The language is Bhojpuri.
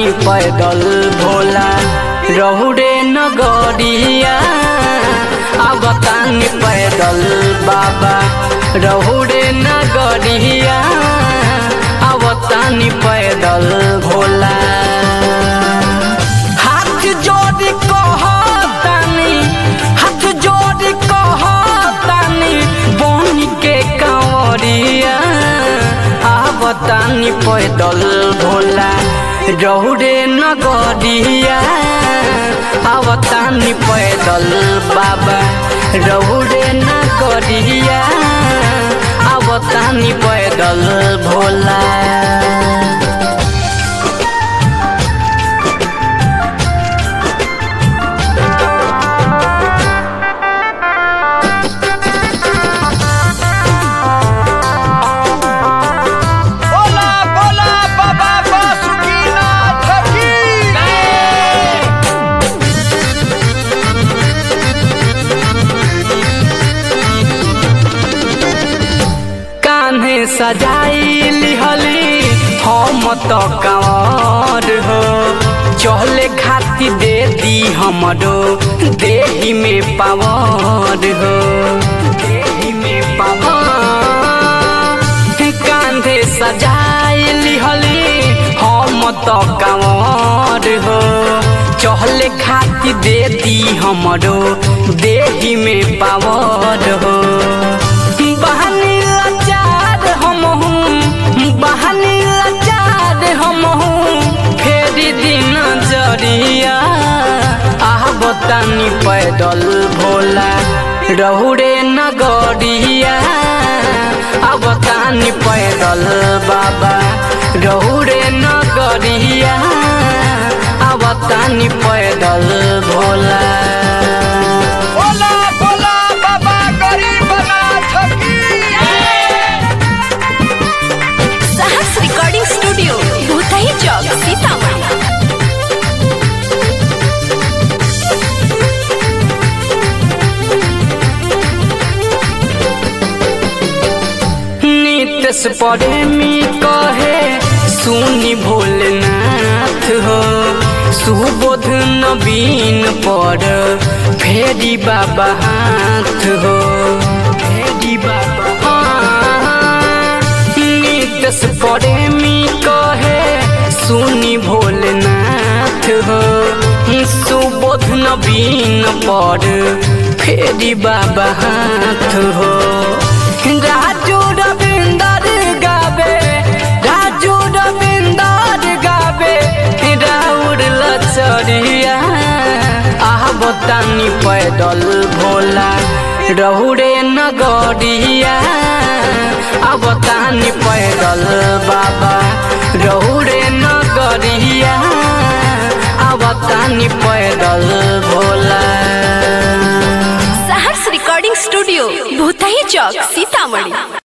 आवतानी पैदल भोला रहुरे नगरिया आवतानी पैदल बाबा रहुरे नगरिया आवतानी पैदल भोला हाथ जोड़ी कहतानी हाथ जोड़ी कहतानी बन के कंवरिया आवतानी पैदल भोला रहुरे नगरिया आवतानी पैदल बाबा रहुरे नगरिया आवतानी पैदल भोला बोला बोला बाबा बासुकीनाथ की कान्हे सजाई लिहली हम तो कंवर हो चहले खाती दे दी हमरो देही में पावर हो देही में पावर कांधे सजाई लिहली हम तो कंवर हो चहले खाती दे दी हमरो देही में पावर हो बहनी लाचार हम हूँ बहनी लाचार हम हूँ फेरी दिन जरिया आह बतानी पैदल भोला रहुरे नगरिया अब तानी पैदल बाबा रहुरे नगरिया अब तानी पैदल भोला बोला बोला बाबा गरीबनाथ की साहस रिकॉर्डिंग स्टूडियो भूतही चौक सीतामढ़ी नितेश प्रेमी कहे सुनी भोलेनाथ हो सुबोध नवीन पर फेरी बाबा हाथ हो फेरी बाबा हाथ। नितेश प्रेमी कहे सुनी भोलेनाथ हो सुबोध नवीन पर फेरी बाबा हाथ हो राजू रविंदर गावे राजू रविंदर गावे राउर लचरिया आह बतानी पैदल भोला रहुरे नगरिया अब तानी पैदल बाबा रहुरे नगरिया अब तानी पैदल भोला साहस रिकॉर्डिंग स्टूडियो भूतही चौक सीतामढ़ी